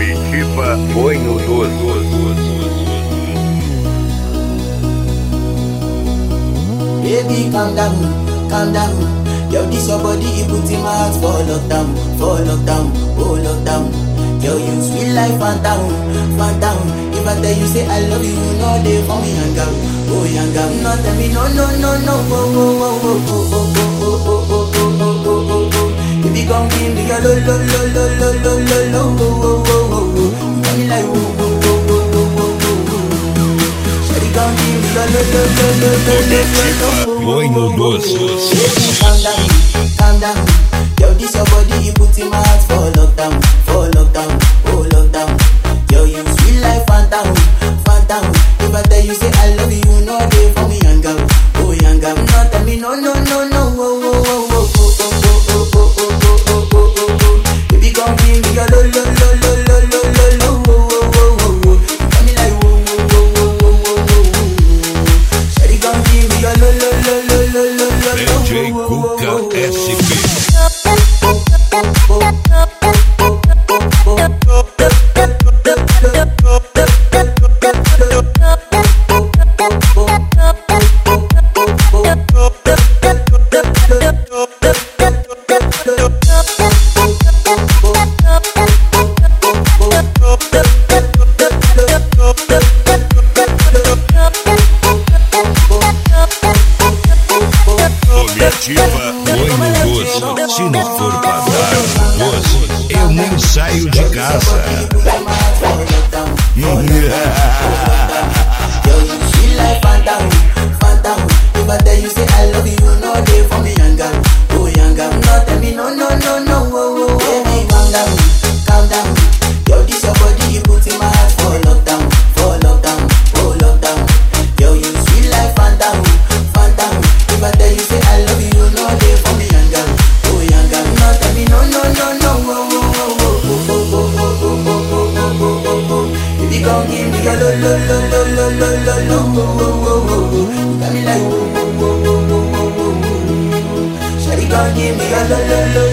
Comitiva Sonho Doce. Baby, calm down, calm down. Yo, this your body, it put in my heart for lockdown, for lockdown, oh lockdown. Yo, you sweet life, phantom, phantom. If I tell you say I love you, you know they for me hang out, oh hang out. No, tell me no, no, no, no, oh, oh, oh, oh, oh, oh, oh, oh, oh, oh, oh, oh, oh, oh. Baby, come give me your lo, lo, lo, lo, lo, lo, lo, lo, oh, oh, oh, oh, oh. You got me like, oh, oh, oh, oh, oh, oh, oh, oh. Shawty, come give me your lo, lo, lo, lo, lo, lo, lo, lo, oh, oh, Sonho Doce. Baby, calm down, calm down. Yo, this your body, you put in my heart for lockdown, for lockdown, oh lockdown. Yo, you sweet life, phantom, phantom. If I tell you say I love you, you know they for me young girl, oh young girl. No, tell me no, no, no, no, oh, oh, oh, oh, oh, oh, oh, oh, oh, oh, oh, oh, oh, oh. Baby, come give me your lo, lo, lo, lo, lo, lo, lo, lo, oh, oh, oh, oh, oh. You got me like, oh, oh, oh, oh, oh, oh, oh, oh. Shawty, come give me your lo, lo, lo, lo, lo, lo, lo, lo, DJ oh, oh, oh, Cuca oh, oh. SP. Comitiva Sonho Doce. Se não for pra dar um doce, eu nem saio de casa. Yo, you sweet like phantom, phantom. If I tell you say I love you, you know they for me young girl, oh young girl. No tell me no, no, no, no, oh, oh, oh. Baby, calm down, calm down. Yo, this your body, you put in my heart for lockdown, for lockdown, oh lockdown. Yo, you sweet like phantom, phantom. If I tell you say I love you, you know they for me young girl, oh young girl. No tell me no, no, no, no, oh, oh, oh, oh, oh, oh, oh, oh, oh, oh, oh, oh, oh, oh, oh. Baby, come give me your lo, lo, lo, lo, lo, lo, lo, lo, oh, oh, oh, oh, oh. You got me like, oh, oh, oh, oh, oh, oh, oh, oh. Shawty, come give me your lo, lo, lo,